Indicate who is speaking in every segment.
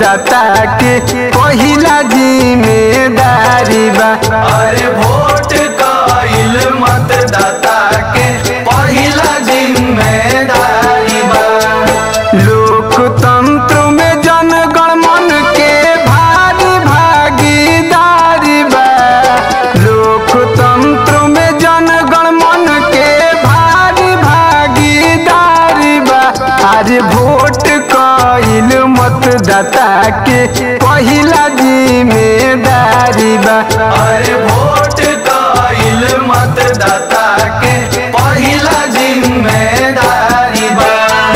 Speaker 1: मतदाता के पहिला जिम्मेदारी बा
Speaker 2: अरे वोट कइल मतदाता के पहिला जिम्मेदारी बा
Speaker 1: लोकतंत्र में जनगण मन के भारी भागीदारी बा लोकतंत्र में जनगण मन के भारी भागीदारी बा आज वोट कइल मतदाता के पहिला जिम्मेदारी बा
Speaker 2: अरे वोट कइल मतदाता के पहिला जिम्मेदारी बा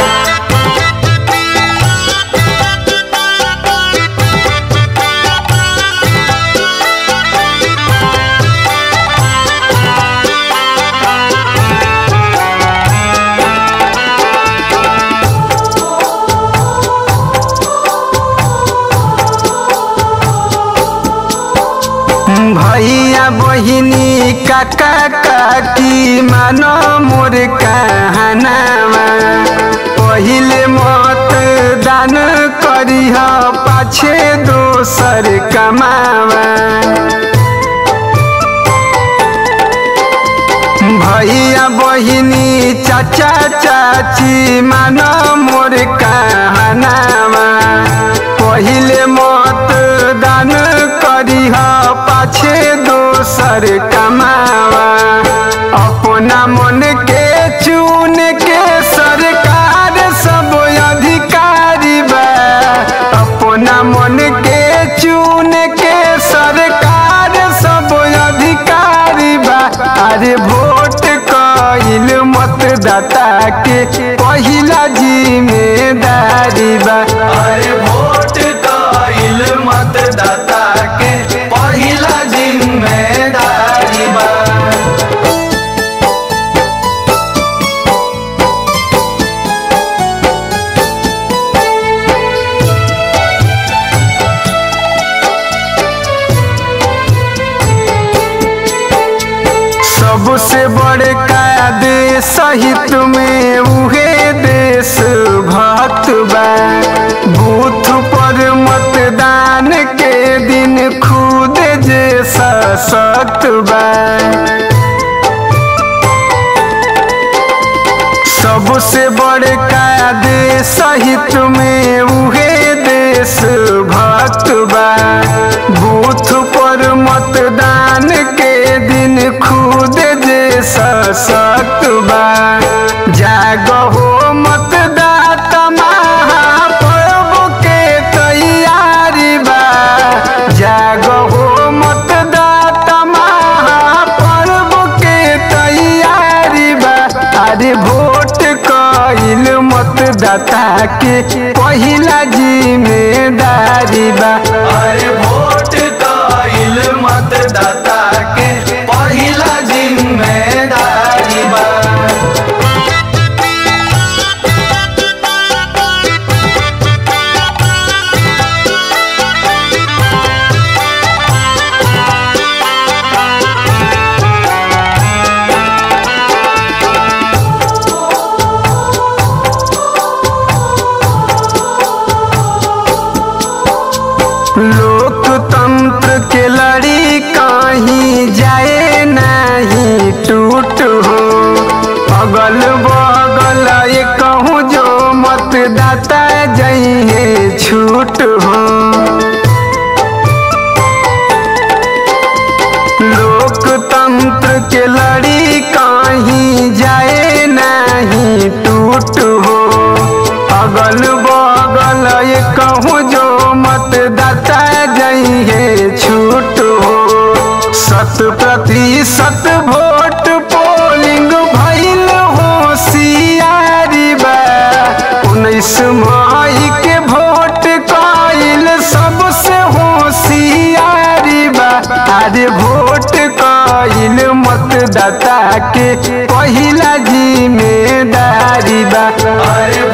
Speaker 1: भैया बहिनी काका काकी मानो मोर कहनामा पहिले मत दान करिह पाछे दोसर कमावा भैया बहिनी चाचा चाची मानो मोर कहनामा पहिले मत दान करिह पाछे दोसर कमावा अपना मन के चुन के सरकार सब अधिकारी बा अपना मन के चुन के सरकार सब अधिकारी बा अरे वोट कइल मतदाता के पहिला जिम्मेदारी बा
Speaker 2: अरे वोट कइल मतदाता के पहिला जिम्मेदारी बा
Speaker 1: सबसे बड़का देश हित में उहे देश भक्त बा बूथ पर मतदान के दिन खुद जे सशक्त बा सबसे बड़का देश हित में उहे देश भक्त बा बूथ पर मतदान के दिन खुद जे सशक्त बा जागहो मतदाता महापर्व के तैयारी बा जागहो मतदाता महापर्व के तैयारी बा अरे वोट कइल मतदाता के पहिला जिम्मेदारी बा
Speaker 2: अरे वोट कइल मतदाता के पहिला जिम्मेदारी बा
Speaker 1: लोकतंत्र के लड़ी कहीं जाए नहीं टूट हो अगल बगल ये कहूँ जो मतदाता जइहे छूट हो लोकतंत्र के लड़ी कहीं जाए नहीं टूट हो अगल बगल ये कहूँ जो मतदाता जइहे छूट हो शत प्रतिशत वोट पोलिंग भइल होशियारी बा उन्नीस मई के वोट कइल सबसे होशियारी बा अरे वोट कइल मतदाता के पहिला जिम्मेदारी बा
Speaker 2: अरे